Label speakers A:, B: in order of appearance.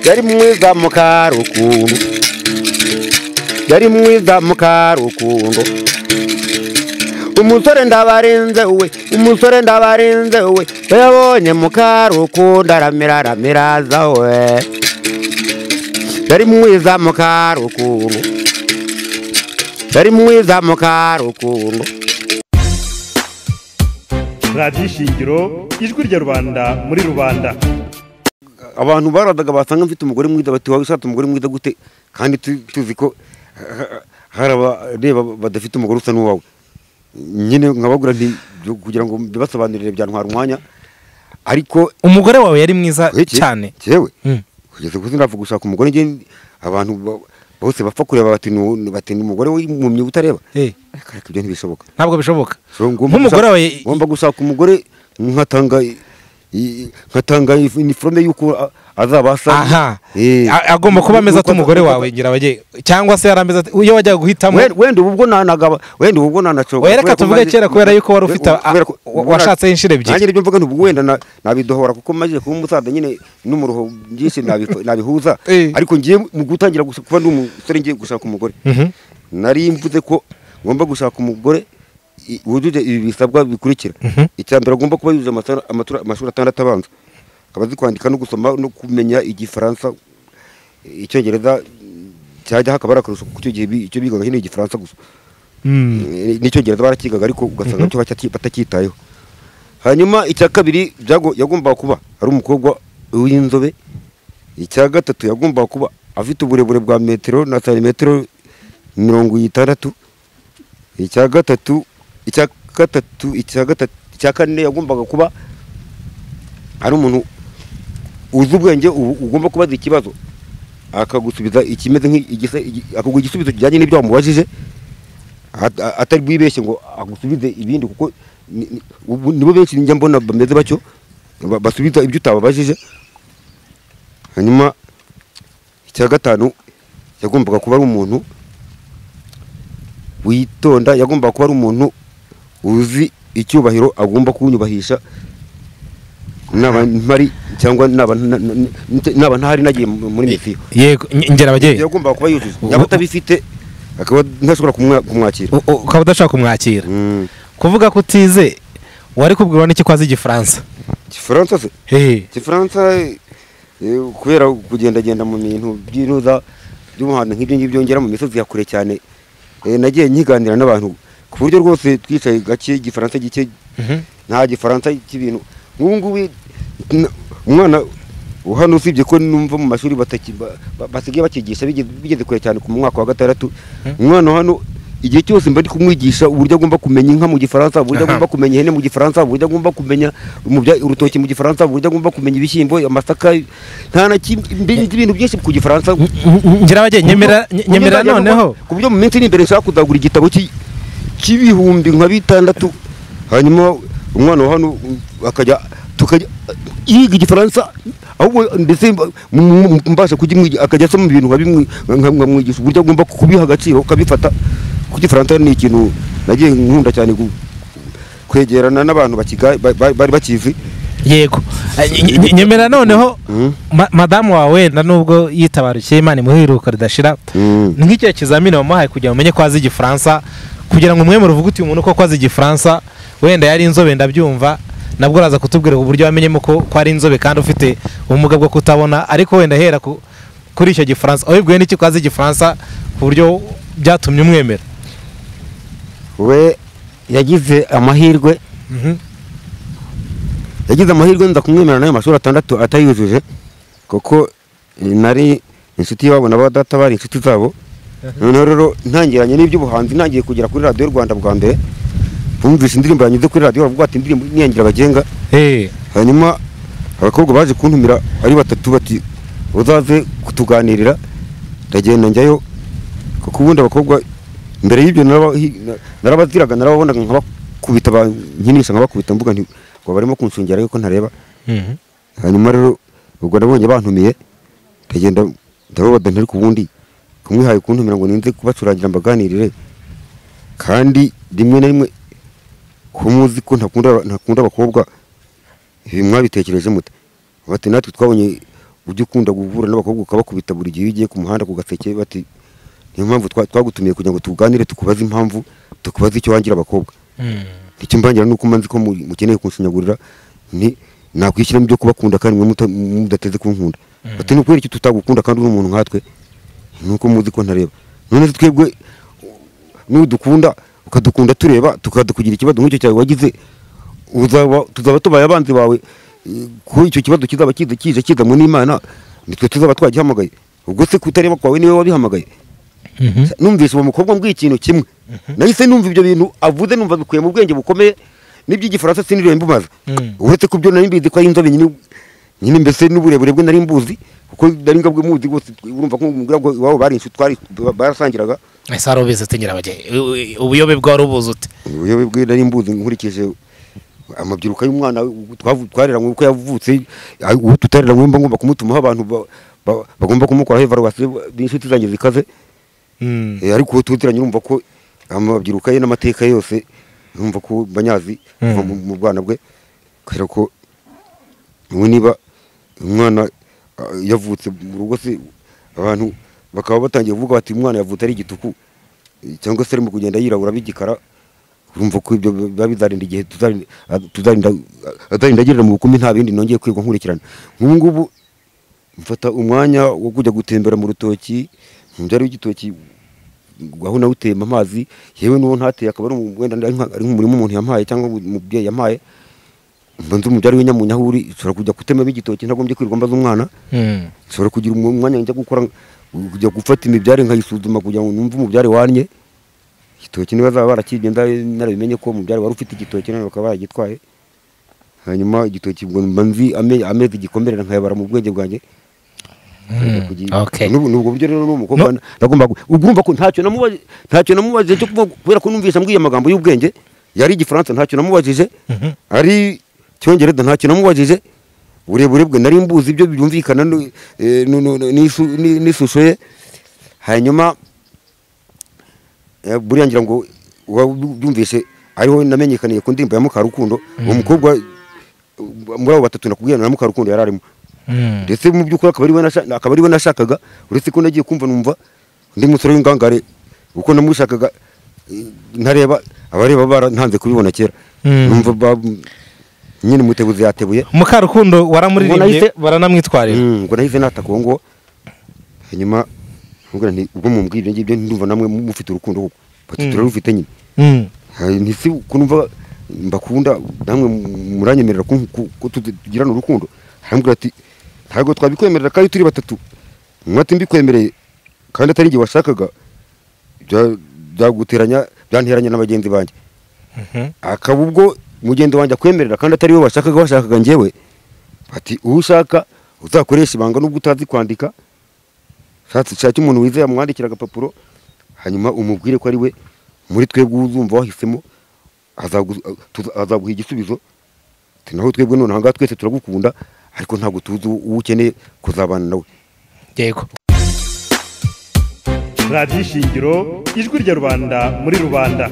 A: yari mwiza mu karukundo yari mwiza mu karukundo umusore ndabarinze we umusore ndabarinze we yabonye mu karukundo aramira aramiraza we yari mwiza mu karukundo yari mwiza mu karukundo
B: radiyo ishingiro ijwi rya rubanda muri rubanda
A: abantu baradaga basanga mfite umugore mwiza bati wowe ushatse umugore mwiza gute kandi tu- tuzi ko ha- hari abareba badafite umugore usa n'uwawe nyine nkabagura nti byo kugira ngo mbibasobanurire byantwara umwanya ariko
C: umugore wawe yari mwiza
A: Ureke,
C: cyane
A: jewe
C: Mm.
A: kugeza ubu sinavuga gushaka umugore njye abantu ba- bose bapfa kureba bati ni- bati ni umugore w'impumyi utareba
C: Eh,
A: ariko ariko ibyo ntibishoboka
C: ntabwo bishoboka
A: So, ngomba
C: nk'umugore
A: gushaka-
C: wawe
A: ngomba gushaka umugore nkatanga i- i- nkatanga if- iniforume y'uko a- azabasha
C: aha
A: Eh,
C: A- agomba kuba ameze
A: y'uko-
C: ati umugore
A: y'uko-
C: wawe ngira bajye cyangwa se yari ameze ati iyo wajyaga guhitamo
A: Wenda- wenda ubu ubwo nanagaba wenda ubu ubwo nanacoga
C: Oya, reka tuvuge kera kubera yuko wari ufite a- washatseho inshuro ebyiri.
A: nanjye nibyo mvuga nti ubwo wenda na- nabidohora kuko maze kuba umusaza nyine n'umuruho byinshi nabi- nabihuza
C: Eh.
A: ariko ngiye mu gutangira gusa- kuba ndi umusore ngiye gushaka umugore
C: Mhm.
A: nari mvuze ko ngomba gushaka umugore i- wujuje ibi bisabwa bikurikira icya mbere agomba kuba yujuje amasa- amatura- amashuri atandatu abanza akaba azi kwandika no gusoma no kumenya igifaransa icyongereza cyajya hakaba ari akarusho kuko icyo gihe bi- icyo bigaga nyine igifaransa gusa
C: Mm.
A: Eh, n'icyongereza barakigaga ariko ugasanga cyo bataki- batacyitayeho hanyuma icya kabiri byago- yagombaga kuba ari umukobwa w'inzobe icya gatatu yagombaga kuba afite uburebure bwa metero na santimetero mirongo itandatu icya gatatu icya gatatu icya gatatu icya kane yagombaga kuba ari umuntu uzi ubwenge ubu- ugomba kubaza ikibazo akagusubiza ikimeze nk'igisa igi- akaguha igisubizo kijyanye n'ibyo wamubajije at- a- atari bwibeshye ngo agusubize ibindi kuko ni- ni- ubu nibo benshi njya mbona bameze batyo ba- basubiza ibyo utababajije hanyuma icya gatanu yagombaga kuba ari umuntu witonda yagombaga kuba ari umuntu uzi icyubahiro agomba kunyubahisha naba mpari cyangwa naba nta- n- n- naba ntahari nagiye mu- muri misiyo
C: yego nge- ngera ababyeyi
A: yagombaga kuba yujuje yaba atabifite akaba ntashobora kumwa- kumwakira
C: U- u- ukaba udashaka kumwakira
A: Mm.
C: kuvuga ko utize wari kubwirwa n'iki ko azi igifaransa
A: igifaransa se
C: Hehe.
A: igifaransa eh, kubera kugendagenda mu bintu by'iruza by'umuhanda nk'ibyo ngibyo ngera mu misozi ya kure cyane eh, nagiye nkiganira n'abantu ku buryo rwose twicaye gake igifaransa gike
C: Mhm.
A: nta gifaransa cy'ibintu nk'ubu ngubu n- umwana hano usibye ko numva mu mashuri bataki- ba- ba- basigaye bakigisha bigeze bigeze kure cyane ku mwaka wa gatandatu umwana hano igihe cyose mba ndi kumwigisha uburyo agomba kumenya inka mu gifaransa uburyo
C: Aha.
A: agomba kumenya ihene mu gifaransa uburyo agomba kumenya mu bya- urutoki mu gifaransa uburyo agomba kumenya ibishyimbo amasaka nta na kimwe mbi- nzi ibintu byinshi ku gifaransa
C: ngira ababyeyi nyemera nye- nyemera
A: Kuburyo-
C: noneho
A: ku buryo mu minsi iri imbere nshaka kuzagura igitabo cy'i- cy'ibihumbi nka bitandatu hanyuma umwana wa hano akajya tukajya yiga igifaransa ahubwo ndetse mba- mu- mu- mbasha kugimwigisha akajya asoma ibintu nkabimwi- nka- nkamwigisha uburyo agomba kubiha agaciro ukabifata kuko igifaransa ni ikintu nagiye nkunda cyane gu- kwegerana n'abantu bakiga- ba- ba- bari bakizi
C: yego Eh, nye- nye- nyemera noneho
A: Mhm.
C: ma- madamu wawe wenda nubwo yitabarukiye imana imuhiruka ridashira
A: Mm.
C: nk'icyo kizamini wamuhaye kugira ngo umenye ko azi igifaransa kugira ngo mwemure uvuge uti umuntu koko azi igifaransa wenda yari inzobe ndabyumva nabwo uraza kutubwira uburyo wamenyemo ko ko ari inzobe kandi ufite ubumuga bwo kutabona ariko wenda hera ku- kuri icyo gifaransa wabibwiwe n'iki ko azi igifaransa ku buryo byatumye umwemera
A: we yagize amahirwe
C: Mhm.
A: yagize amahirwe nza kumwemerera n'ayo mashuri atandatu atayujuje kuko eh, nari inshuti yabo na ba data bari inshuti zabo noneho rero ntangiranye n'iby'ubuhanzi ntangiye kugera kuri radiyo rwanda bwa mbere bumvise indirimbo yanyuze kuri radiyo bavuga bati indirimbo niyangira abagenga
C: Eh,
A: hanyuma abakobwa baje kuntumira ari batatu bati uzaze kutuganirira ndagenda njyayo kuko ubundi abakobwa mbere y'ibyo naraba- hi- na- narabaziraga narababonaga nkabakubita ba- nkinisha nkabakubita mvuga nti ngo barimo kunshungera yuko ntareba
C: mhm.
A: hanyuma rero ubwo nabonye bantumiye ndagenda ndababadana ariko ubundi kumwihaye kuntumira ngo ninze kubacurangira mbaganirire kandi rimwe na rimwe ko muzi ko ntakunda ntakunda abakobwa ibi mwabitekereje mute bati natwe twabonye ujya ukunda guhura n'abakobwa ukabakubita buri gihe iyo ugiye ku muhanda ku gaseke bati niyo mpamvu twa- twagutumiye kugira ngo tuganire tukubaze impamvu tukubaze icyo wangira abakobwa icyo mbangira nuko manzi ko mu- mukeneye kunsinyagurira ni nakwishyiramo ibyo kubakunda kandi mwe muta- mudateze kunkunda bati ni ukubera icyo tutagukunda kandi uri umuntu nkatwe nuko muzi ko ntareba none se twebwe nudukunda ukadukunda tureba tukadukugira ikibazo nk'icyo cyawe wagize uzaba- tuzaba tubaye abanzi bawe eh, ko icyo kibazo kizaba kiza kije kizanwe n'imana nitwe tuzaba twagihamagaye ubwo se kutareba kwawe niwe wabihamagaye numvise uwo mukobwa mbwiye ikintu kimwe nahise numva ibyo bintu avuze numva bikuye mu bwenge bukomeye n'iby'igifaransa siniriwe mbumaza
C: Mm.
A: uretse ku byo nari mbizi ko ari inzobe nyine nyine mbese n'uburebure bwe nari mbuzi kuko nari ngabwe muzi bose urumva ko umubwira ngo iwabo bari inshuti twari barasangiraga
C: ese wari ubizi utegera abageni ubuyobe bwawe ubuze ute
A: ubuyobe bwe nari mbuzi nkurikije amabyiruka y'umwana we, twavu- twareranywe uko yavutse ay- uwo tutareranywe mba ngomba kumutumaho abantu ba- ba- bagomba kumukoraho evaluwasiyo b'inshuti zanjye zikaze Eh, ariko uwo tutiranye urumva ko amabyiruka ye n'amateka ye yose urumva ko banyazi kuva
C: Mm.
A: mu- mu bwana bwe kubera ko ubu niba umwana ah, yavutse mu rugo se abantu bakaba batangiye kuvuga bati umwana yavutse ari igituku eh, cyangwa se arimo kugenda yirabura b'igikara urumva ko ibyo biba bizarinda igihe tuzarinda- ah, tuzarinda ah, azarinda agirira mu bukumi nta bindi nongeye kwigwa nkurikirana nk'ubu ngubu mfata umwanya wo kujya gutembera mu rutoki mu byaro by'igitoki aho nawe utemba amazi yewe n'uwo ntateye akaba ari umu- wenda ari nka- ari nk'umurima umuntu yampaye cyangwa umubyeyi yampaye mba nzi umubyari w'inyamunyahuri nshobora kujya kutemamo igitoki ntagombye kwirirwa mbaza umwana nshobora kugira umu- umwanya njya gukora kujya gufata imibyare nkayisuzuma kugira ngo numve umubyare wanye igitoki niba zaba barakibye nda- narabimenye ko umubyare wari ufite igitoki none bakaba baragitwaye hanyuma igitoki ngo mba nzi ame- amezi gikomerera nkayabara mu bwenge bwanjye kugira-
C: okay.
A: N'ubu- n'ubwo buryo rero n'umukobwa nagomba urumva ko ntacyo namubaje ntacyo namubajije cyo kuvuga kubera ko numvise ambwiye amagambo y'ubwenge yari igifaransa ntacyo namubajije ari cyongereza ntacyo namubajije uburebure bwe nari mbuzi ibyo byumvikana nu- eh, nu- nu- nu- n'isu- ni- n'ishusho ye hanyuma eh, buriya ngira ngo wa- byumvise ariho namenyekaniye ku ndirimbo ya Mukarukundo uwo mukobwa eh, muri abo batatu nakubwirana na Mukarukundo yari arimo ndetse mu by'ukuri akaba ari we nasha- akaba ari we nashakaga uretse ko nagiye kumva numva undi musore w'ingangare kuko namushakaga eh, ntareba abareba barantanze kubibona kera
C: Mm.
A: numva ba- nyine mutebuzi yatebuye
C: mukarukundo
A: Ubwo
C: waramuririmbye
A: nahise-
C: baranamwitwarira
A: Mm, ngo nahise nataka uwo nguwo hanyuma mubwira nti ubwo mumbwira ibyo ngibyo ndumva namwe mufite urukundo koko bati
C: Mm.
A: turarufite nyine
C: Mm.
A: Hari- ntisi ko numva mbakunda namwe mu- muranyemerera ko ko- ko tuzi- tugirana urukundo arambwira ati ntabwo twabikwemerera kandi turi batatu umwe ati mbikwemereye kandi atari njye washakaga bya- byaguteranya byanteranya na bagenzi banjye
C: Mhm.
A: akaba ubwo mugenzi wanjye akwemerera kandi atari we washakaga washakaga njyewe ati uwo ushaka uzakoresha ibanga nubwo utazi kwandika shatse shake umuntu wizeye amwandikira agapapuro hanyuma umubwire ko ari we muri twebwe uzumva wahisemo azagu- tuza- azaguha igisubizo Ati, naho twebwe noneho ngaha twese turagukunda ariko ntabwo tuzi uwo ukeneye kuzabana nawe
C: yego
B: radiyo shingiro ijwi rya rubanda muri rubanda